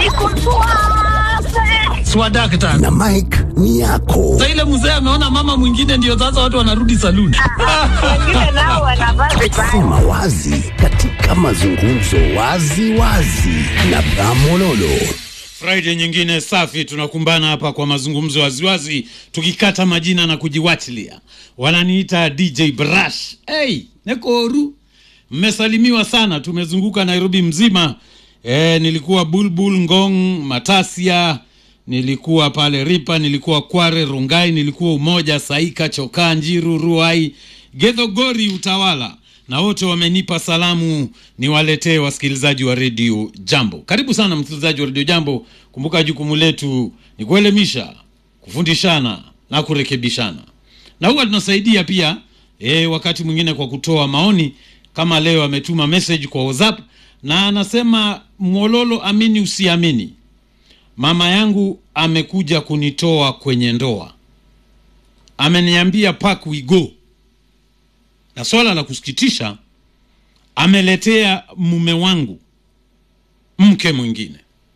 Swadakta. na Mike ni yako. Sasa ile mzee ameona mama mwingine ndio sasa watu wanarudi saluni. Wengine nao wanavaa vibaya. Sema wazi katika mazungumzo wazi wazi na Bramololo. Friday nyingine safi, tunakumbana hapa kwa mazungumzo waziwazi, tukikata majina na kujiwachilia. Wananiita DJ Brush. Hey, nekoru, mmesalimiwa sana, tumezunguka Nairobi mzima. E, nilikuwa Bulbul, Ngong, Matasia, nilikuwa pale Ripa, nilikuwa Kware, Rungai, nilikuwa Umoja, Saika, Chokaa, Njiru, Ruai, Gedhogori, Utawala na wote wamenipa salamu niwaletee wasikilizaji wa redio Jambo. Karibu sana msikilizaji wa redio Jambo. Kumbuka jukumu letu ni kuelimisha, kufundishana na kurekebishana, na huwa tunasaidia pia e, wakati mwingine kwa kutoa maoni. Kama leo ametuma message kwa WhatsApp na anasema, Mwololo, amini usiamini, mama yangu amekuja kunitoa kwenye ndoa, ameniambia pack we go na swala la kusikitisha, ameletea mume wangu mke mwingine.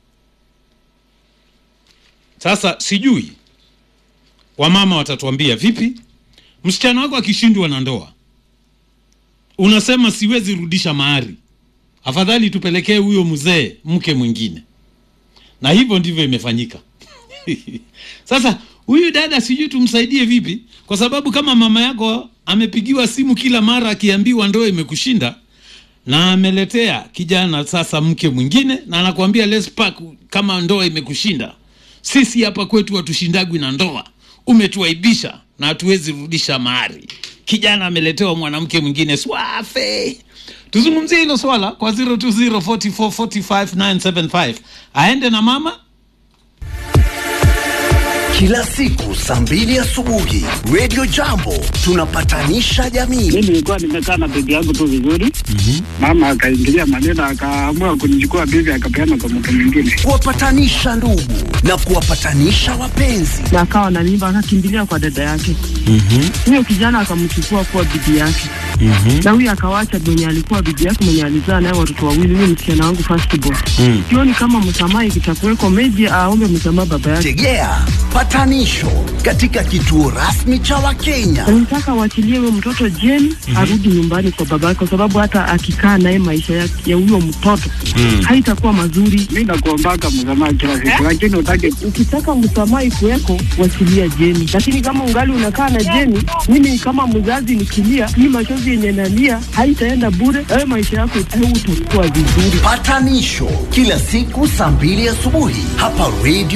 Sasa sijui wamama watatuambia vipi. Msichana wako akishindwa na ndoa, unasema siwezi rudisha mahari, afadhali tupelekee huyo mzee mke mwingine, na hivyo ndivyo imefanyika. Sasa huyu dada sijui tumsaidie vipi, kwa sababu kama mama yako amepigiwa simu kila mara akiambiwa ndoa imekushinda na ameletea kijana sasa mke mwingine, na anakuambia let's pack kama ndoa imekushinda. Sisi hapa kwetu hatushindagwi na ndoa, umetuaibisha na hatuwezi rudisha mahari. Kijana ameletewa mwanamke mwingine, swafe. Tuzungumzie hilo swala kwa 0204445975 aende na mama Kila siku saa mbili asubuhi Radio Jambo tunapatanisha jamii. mi nilikuwa nimekaa na bibi yangu tu vizuri mama akaingilia maneno akaamua kunichukua bibi akapeana kwa mtu mwingine kuwapatanisha ndugu na kuwapatanisha wapenzi. na akawa na mimba akakimbilia kwa dada yake huyo kijana akamchukua kuwa bibi yake na huyo akawacha mwenye alikuwa bibi yake mwenye alizaa naye watoto wawili huyo msichana wangu firstborn sioni kama msamaha ikitakuweko meji aombe msamaha baba yake Tegea patanisho katika kituo rasmi cha Wakenya. nataka waachilie huyo mtoto jeni arudi nyumbani kwa baba yake kwa sababu hata akikaa naye maisha ya ya huyo mtoto haitakuwa mazuri mi nakuombaka msamaha kila siku lakini utake ukitaka msamaha ikuweko wachilia jeni lakini kama ungali unakaa na jeni mimi kama mzazi nikilia hii machozi yenye nalia haitaenda bure wewe maisha yako utakuwa vizuri Patanisho kila siku saa mbili asubuhi hapa Radio